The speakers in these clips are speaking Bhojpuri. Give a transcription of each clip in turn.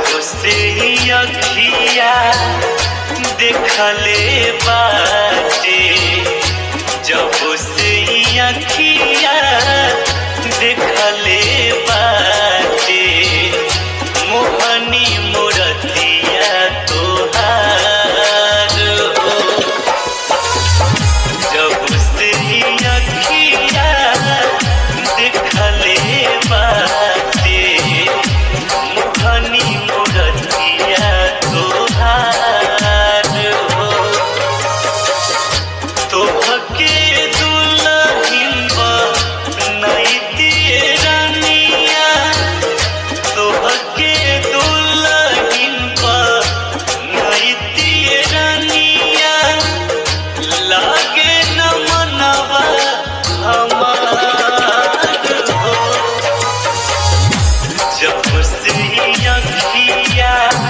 से ही अखिया देखले बाटे जब से ही अखिया देखले बाटे मोहनी मूरतिया तोहार हो जब से ही अखिया देखले बाटे मुखनी मूरतिया तोहार हो तोहके दुल्हन बनैतिए रानिया तोहके दुल्हन बनैतिए रानिया लागे न मनवा हमार हो जब से ही अखिया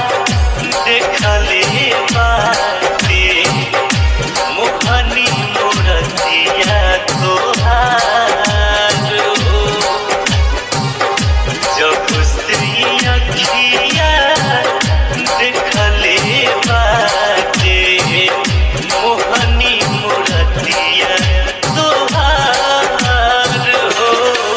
देखले बाटे मोहनी मूरतिया तोहार हो जब से ही अखिया देखले बाटे मोहनी मूरतिया तोहार हो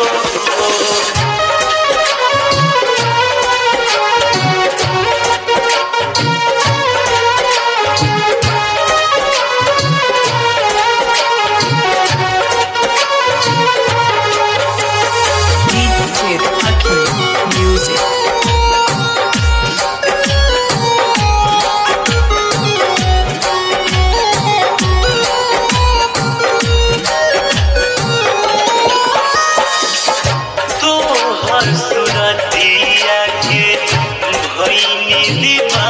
DJ Aki Music. तोहर सुरतिया के भैनी दीवाना